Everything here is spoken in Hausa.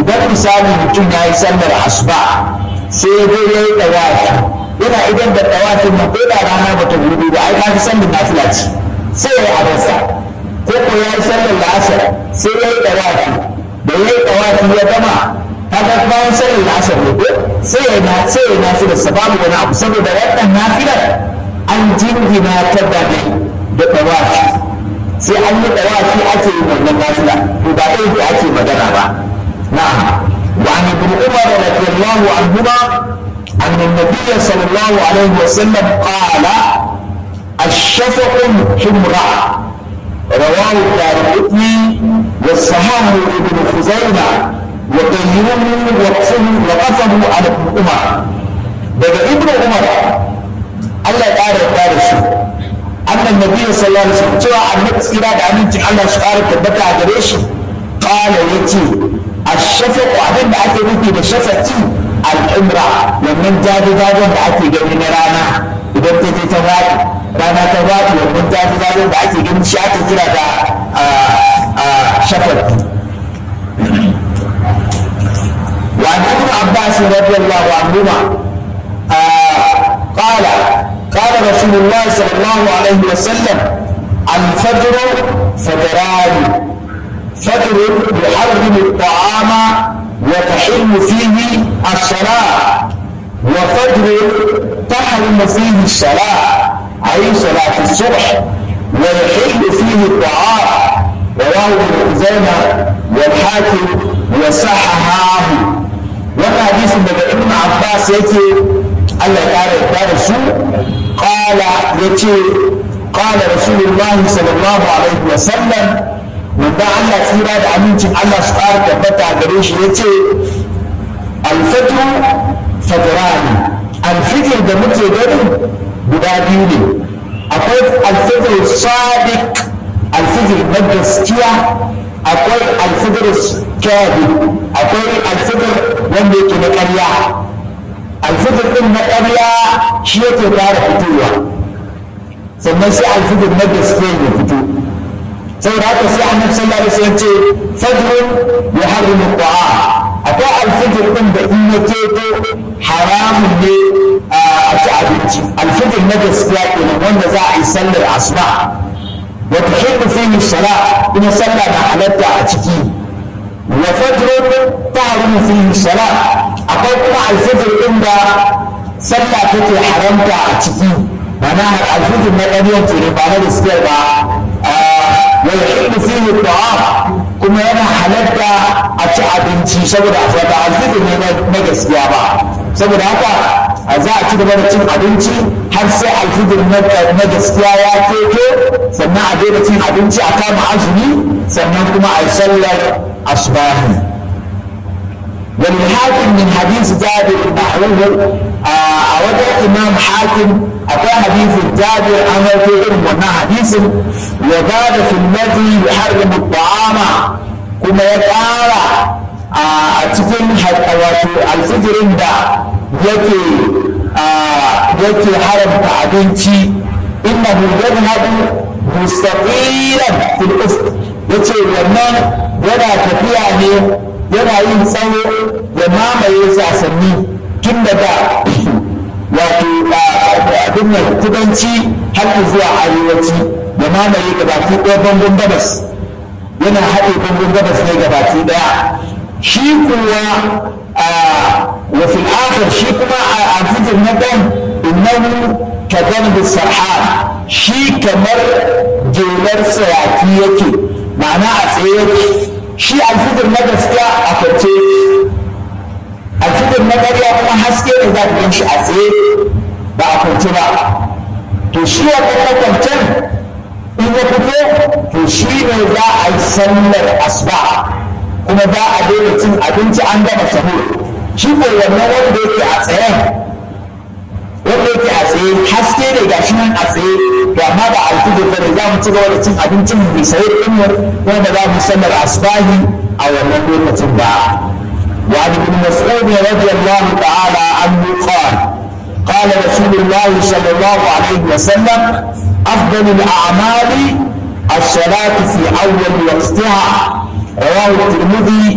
idan misali mutum ya yi sallar asuba sai ya zo ya yi ɗawafi yana idan da ɗawafin nan ko da rana bata gudu ba ai ka fi sallar nafila ce sai ya yi abarsa ko ko ya yi sallar la'asar sai ya yi ɗawafi da ya yi ɗawafi ya gama kaga bayan sallar la'asar ne ko sai ya na sai ya nafila sa babu wani abu saboda wannan nafilar an jingina ta da ne da ɗawafi sai an yi ɗawafi ake yin wannan nafila to ba ɗaya da ake magana ba na'am wa an ibn umar radiyallahu anhuma أن النبي صلى الله عليه وسلم قال الشفق حمراء رواه الدارقطني والصحاح ابن خزيمة وغيره وقفه وقفه على ابن عمر daga ibnu umar Allah ya ƙara yarda da shi annan nabi sallallahu alaihi wasallam cewa annabi tsira da amincin Allah shi ƙara tabbata a gare shi qala yace ash-shafaq abin da ake nufi da shafaqi al-umra wannan jaje-jajen da ake gani na rana idan ta je ta faɗi rana ta faɗi wannan jaje-jajen da ake gani shi ake kira da shafaqi وعن ابن عباس رضي الله عنهما آه قال قال رسول الله صلى الله عليه وسلم الفجر فجران فجر يحرم الطعام وتحل فيه الصلاة وفجر تحرم فيه الصلاة أي صلاة الصبح ويحل فيه الطعام رواه ابن خزيمة والحاكم وصححاه wannan hadisin daga ibn abbas yake allah ya kare ya da su qala yace qala rasulullahi sallallahu alaihi wa sallam wanda allah tsira da amincin allah su kare tabbata gare shi yace alfajr fajrani alfijir da muke gani guda biyu ne akwai alfijir sadiq alfijir na gaskiya akwai alfijir kyadi akwai alfijir wanda yake na ƙarya alfijir ɗin na ƙarya shi yake fara fitowa sannan sai alfijir na gaskiya ya fito saboda haka sai annabi sallallahu alaihi wasallam ce fajrun yuharrimu ta'a akwai alfijir ɗin da in ya keto haramun ne a ci abinci alfijir na gaskiya kenan wanda za a yi sallar asuba وتحل فيه الصلاة إن صلى حلت أتكي وفجر تعلم فيه الصلاة أقول مع الفجر عند صلى تكي حرمت أتكي معناها الفجر ما لم ينتهي بعد الاستيلاء ويحل فيه الطعام كما أنا حلت أتي أبنتي سبب أفضل الفجر ما gaskiya ba saboda haka za a ci gaba da cin abinci har sai alfijir na gaskiya ya keto sannan a daina cin abinci a kama azumi sannan kuma a yi sallar asbahi والحاكم من حديث جابر نحوه a wajen imam hakim akwai hadisin jabir an wato irin wannan hadisin ya ba da filmati ya harrimu ta'ama kuma ya ƙara a cikin wato alfijirin da yake yake haramta abinci innahu yadhhabu mustaqilan fil ufq yace wannan yana tafiya ne yana yin tsawo ya mamaye sasanni tun daga wato abin nan kudanci har zuwa arewaci ya mamaye gabaki ɗaya bangon gabas yana haɗe bangon gabas ne gabaki ɗaya shi kuwa وفي الآخر شيء كما الفجر ندم إنه كذنب السرحان شيء كمر جولر سياتي معناه أسير شيء الفجر ندم سكا أكتي الفجر ندم يا كما حسكي إذا كنت أسير ba a kwanci ba to shi wannan makwancin in ya fito to shi ne za a yi sallar asuba kuma za a daina cin abinci an gama sahur shi ko wannan wanda yake a tsayen wanda yake a tsaye haske ne ga shi nan a tsaye to amma ba alfijir ba ne za mu ci gaba da cin abincin mai sayi din mu kuma ba za mu sallar asbahi a wannan lokacin ba wa ibn mas'ud radiyallahu ta'ala anhu qala قال رسول الله صلى الله عليه وسلم أفضل الأعمال الصلاة في أول وقتها رواه الترمذي